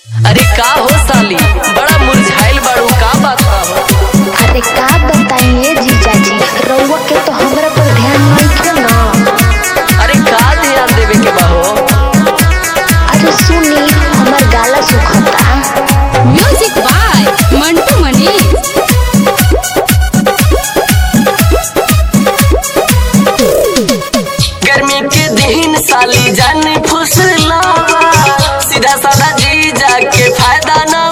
अरे का हो साली बड़ा मुरझाइल बाड़ू का बात बा हो अरे का बताइए जीजाजी रउआ के तो हमरा पर ध्यान नहीं ना अरे का ध्यान देवे के बा हो अरे सुनी हमर गाला सुखता म्यूजिक बाय मंटू मनीष गर्मी के दिन साली जान फुसलावा सीधा साधा जी जाके फायदा ना